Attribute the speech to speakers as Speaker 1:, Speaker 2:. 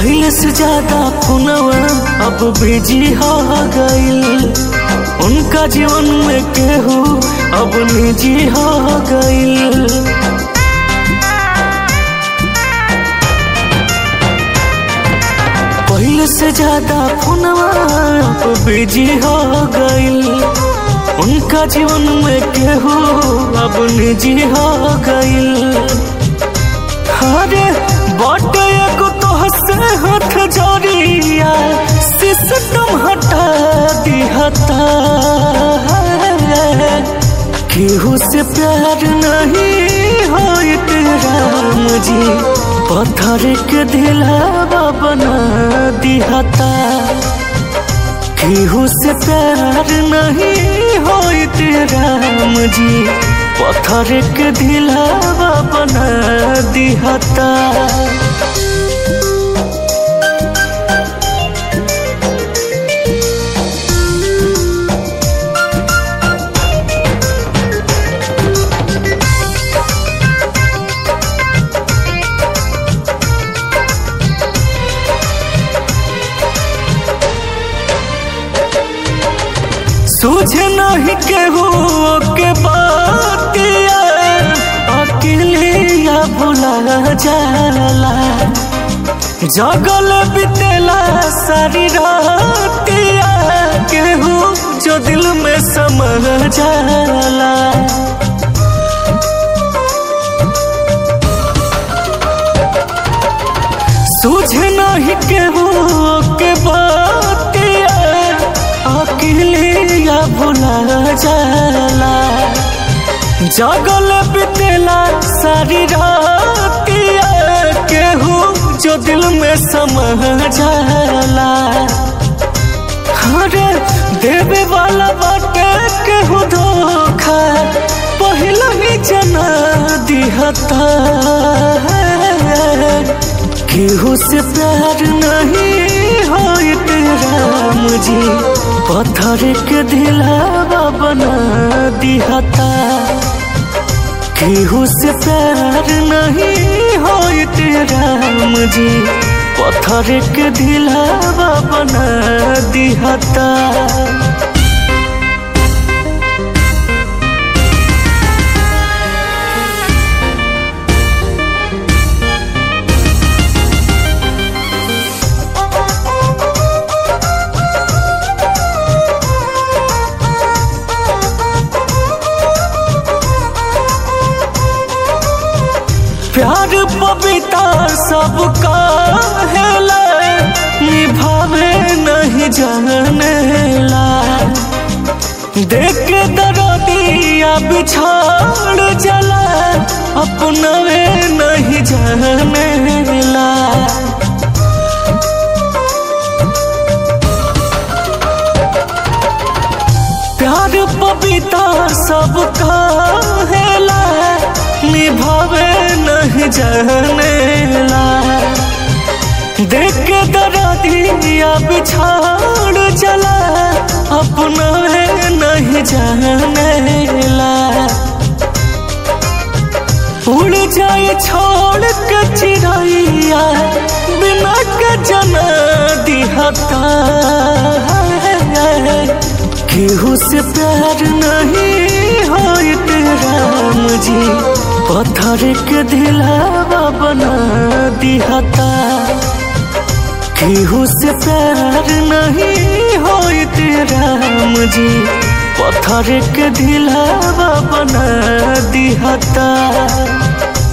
Speaker 1: पहले से ज्यादा फोनवा अब बिजी हो गईल उनका जीवन में केहू अब निजी हो गईल पहले से ज्यादा फोनवा अब बिजी हो गईल उनका जीवन में केहू अब निजी हो गईल अरे बटे एगो तो हंसे हाथ जोड़िया सिस्टम हटा दिहता केहू से प्यार नहीं होइत राम जी पत्थर के दिलावा बना दिहता केहू से प्यार नहीं होइत राम जी पत्थर के दिलावा बना दिहता सूझे नहीं केहू के बातिया अकेलिया भुला जाला जगल बितेला सारी रातिया केहू जो दिल में समा जाला सूझे नहीं केहू के बातिया अकेलिया भुला जाला जगल बितेला सारी रातिया केहू जो दिल में समा जाला अरे देवे वाला बाटे केहू धोखा पहला ही जना दिहता केहू से प्यार नहीं होइत राम जी पत्थर के दिलावा बना दिहता केहू से प्यार नहीं होइत राम जी पत्थर के दिलावा बना दिहता प्यार पविता सबका हेला निभावे नहीं जानेला देख के दरदिया बिछाड़ जला अपनवे नहीं जानेला प्यार पविता सबका हेला निभावे नहीं जानेला देख के दरदिया बिछाड़ चला अपना है नहीं जानेला उड़ जाए छोड़ के चिड़ैया बिना के जना दिहता केहू से प्यार नहीं होइत राम जी पत्थर के दिलावा बना दिहता केहू से प्यार नहीं होइत राम जी पत्थर के दिलावा बना दिहता